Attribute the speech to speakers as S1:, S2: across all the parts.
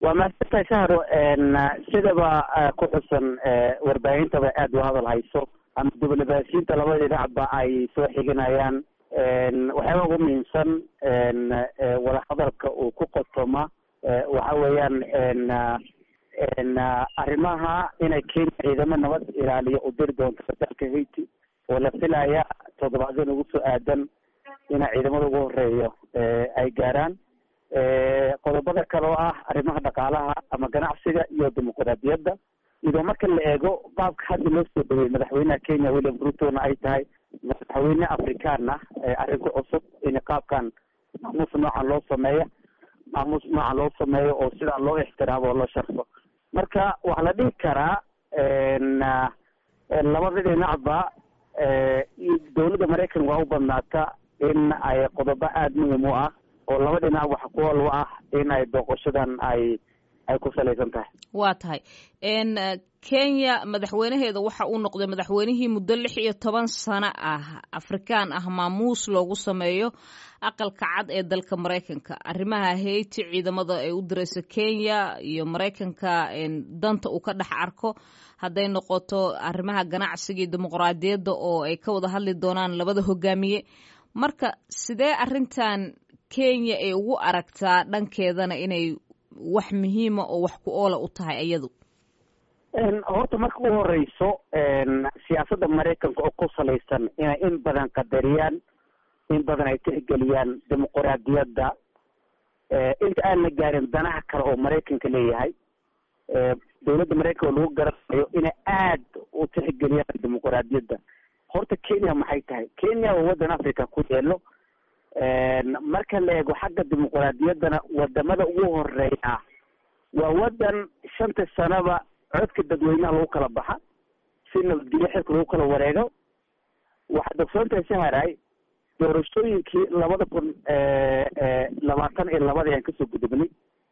S1: waa maasanta shahro sidaba ku xusan warbaahintaba aada u hadal hayso ama diblomaasiyiinta labada dhinacba ay soo xiginayaan waxyaaba ugu muhiimsan wadahadalka uu ku qotoma waxa weeyaan arrimaha inay kenya ciidamo nabad ilaaliyo u diri doonto dalka haiti oo la filaya toddobaadyan ugu soo aadan ina ciidamada ugu horeeyo ay gaaraan qodobada kale oo ah arrimaha dhaqaalaha ama ganacsiga iyo dimuqraadiyadda iyadoo marka la eego qaabka hadda loo soo dhawey madaxweynaha kenya william rutona ay tahay madaxweyne afrikaan ah arrin ku cusub in qaabkan maamuus noocan loo sameeya maamuus noocan loo sameeyo oo sidaa loo ixtiraamo oo loo sharfo marka waxaa la dhihi karaa labada dhinacba dowladda maraykan waa u badnaata in ay qodobo aada muhim u ah oo laba dhinac waxa kuwal u ah in ay booqashadan ay ay ku salaysan tahay
S2: waa tahay kenya madaxweynaheeda waxa uu noqday madaxweynihii muddo lix iyo toban sano ah afrikaan ah maamuus loogu sameeyo aqalka cad ee dalka maraykanka arrimaha haiti ciidamada ay u dirayso kenya iyo maraykanka danta uu ka dhex arko hadday noqoto arrimaha ganacsiga iyo dimuqraadiyadda oo ay ka wada hadli doonaan labada hogaamiye marka sidee arrintan kenya ay ugu aragtaa dhankeedana inay wax muhiima oo wax ku oola u tahay iyadu
S1: horta marka u horeyso siyaasadda maraykanka oo ku salaysan inay in badan qadariyaan in badan ay tixgeliyaan dimuqraadiyadda inta aan la gaarin danaha kale oo maraykanka leeyahay dowladda maraykanka oo lagu garanayo inay aad u tixgeliyaan dimuqraadiyadda horta kenya maxay tahay kenya waa waddan africa ku yeelo marka la eego xagga dimuqraadiyaddana wadamada ugu horeeya waa waddan shanta sanaba codka dadweynaha lagu kala baxa si nabadgelyo xilka lagu kala wareego waxaad ogsoontahay saharay doorashooyinkii labada kun labaatan iyo labada aan kasoo gudubnay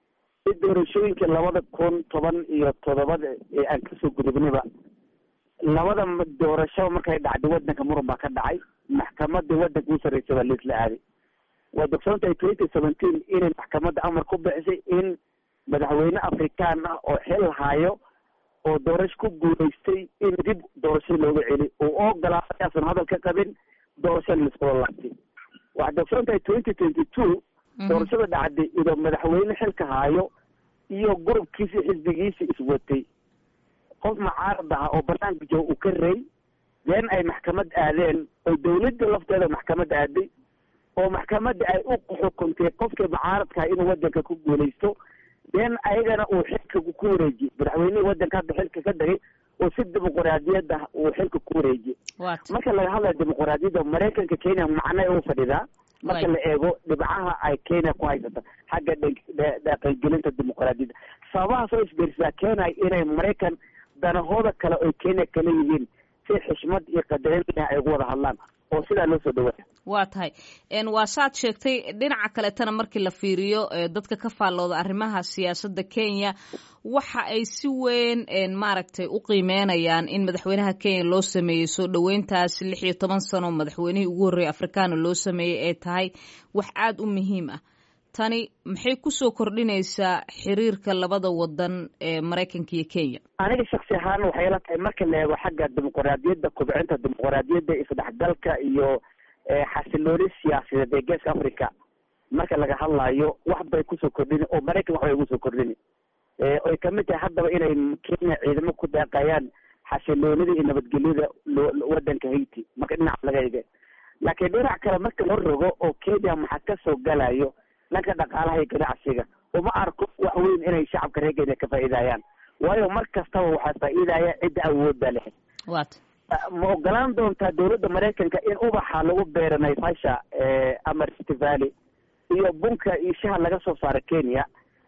S1: si doorashooyinkii labada kun toban iyo toddobada aan kasoo gudubnayba labada doorasho markay dhacday wadanka muran baa ka dhacay maxkamadii wadanka u sarreysay baa laisla aaday waad ogsoontahay twenty seventeen inay maxkamadda amar ku bixisay in madaxweyne afrikaan ah oo xil hayo oo doorasho ku guulaystay in dib doorashada looga celi oo ogolaaday asan hadal ka qabin doorashada laiskula laabtay waxaad ogsoontahay twenty twenty two doorashada dhacday idoo madaxweyne xilka hayo iyo gurubkiisi xisbigiisi iswatay qof mucaarad aha oo banaanka jooga uu ka rey deen ay maxkamad aadeen oo dawladda lafteeda maxkamad aaday oo maxkamadda ay u xukuntay qofkii mucaaradkaha inuu wadanka ku guulaysto deen ayagana uu xilka ku wareejiyey madaxweynihii wadanka hadda xilka ka dhigay oo si dimuqraadiyad ah uu xilka ku wareejiyey marka laga hadlayo dimuqraadiyadda maraykanka kenya macnay u fadhidaa marka la eego dhibcaha ay kenya ku haysata xagga dhaqangelinta dimuqraadiyadda sababahaas oo isbeersaa keenay inay maraykan danahooda kale oy kenya kala yihiin si xishmad iyo qadarin ay ugu wada hadlaan oo sidaa loo soo dhawaaya
S2: waa tahay waa saad sheegtay dhinaca kaletana markii la fiiriyo dadka ka faallooda arrimaha siyaasadda kenya waxa ay si weyn maaragtay u qiimeynayaan in madaxweynaha kenya loo sameeyey soo dhoweyntaas lix iyo toban sano madaxweynihii ugu horreeyay afrikaana loo sameeyey ay tahay wax aada u muhiim ah tani maxay kusoo kordhinaysaa xiriirka labada wadan ee maraykanka iyo kenya
S1: aniga shaksi ahaan waxay la tahay marka la eego xagga dimuqraadiyadda kobcinta dimuqraadiyadda isdhexgalka iyo xasilooni siyaasadeed ee geeska africa marka laga hadlayo wax bay kusoo kordhini oo maraykan wax bay ugu soo kordhini oy kamid tahay haddaba inay kenya ciidamo ku daaqayaan xasiloonida iyo nabadgelyada wadanka haiti marka dhinac laga ege laakiin dhinac kale marka loo rogo oo kenya maxaa kasoo galayo dhanka dhaqaalaha iyo ganacsiga uma arko wax weyn inay shacabka reer kenya ka faa'iidayaan waayo mar kastaba waxaa faa'iidaya cidda awoodda leh
S2: wat
S1: ma ogolaan doontaa dowladda maraykanka in ubaxa lagu beero naivasha ama rift valley iyo bunka iyo shaha laga soo saaro kenya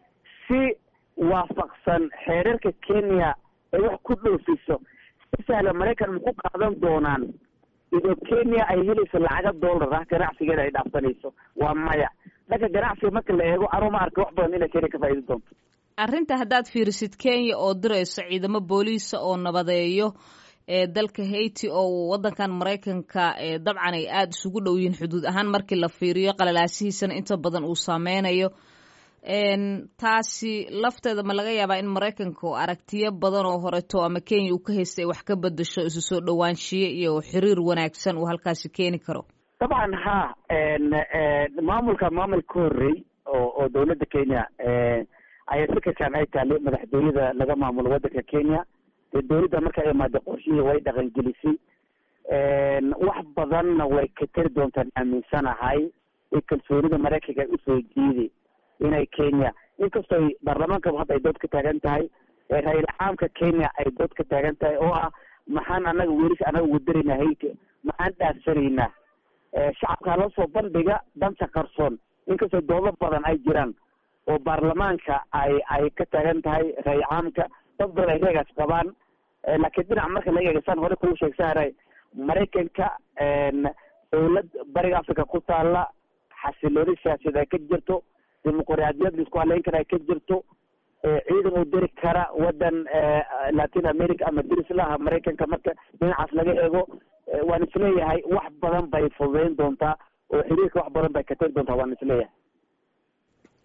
S1: si waafaqsan xeerarka kenya ay wax ku dhoofiso si sahla maraykan ma ku qaadan doonaan idoo kenya ay helayso lacaga dollar ah ganacsigeeda ay dhaafsanayso waa maya dhanka ganacsiga marka la eego anuu ma arka wax badan inay kenya ka faa'iidi doonto
S2: arrinta haddaad fiirisid kenya oo dirayso ciidamo booliisa oo nabadeeyo ee dalka haiti oo wadankan maraykanka dabcan ay aada isugu dhow yihiin xuduud ahaan markii la fiiriyo qalalaasihiisana inta badan uu saameynayo taasi lafteeda ma laga yaabaa in maraykanka aragtiyo badan oo horeto ama kenya uu ka haystay wax ka bedasho isu soo dhawaanshiye iyo xiriir wanaagsan uu halkaasi keeni karo
S1: dabcan ha maamulka maamul ka horrey oo oo dawladda kenya ayaa fikirkan ay taale madaxtooyada laga maamulo waddanka kenya dee dawladda marka imaada qorshihii way dhaqangelisay wax badanna way ka tari doontaan aaminsanahay ee kalsoonida maraykanka usoo jiiday inay kenya inkastoo ay baarlamaanka hadda ay dood ka taagan tahay ra-isul caamka kenya ay dood ka taagan tahay oo ah maxaan anaga welis anaga wadarayna hayka maxaan dhaafsanaynaa shacabka la soo bandhiga danta qarsoon inkastoo doodo badan ay jiraan oo baarlamaanka ay ay ka taagan tahay ra-isul caamka dad badan ay reegaas qabaan laakiin dhinac marka laga eega saan hore kuu sheegsaharay maraykanka dawlad bariga africa ku taala xasilooni siyaasadeed ay ka jirto dimuqraadiyad laisku haleyn kara ay ka jirto ciidan uu diri kara wadan latin america ama dirislaha maraykanka marka dhinacaas laga eego waan isleeyahay wax badan bay fududeyn doontaa oo xiriirka wax badan bay ka tari doontaa waan isleeyahay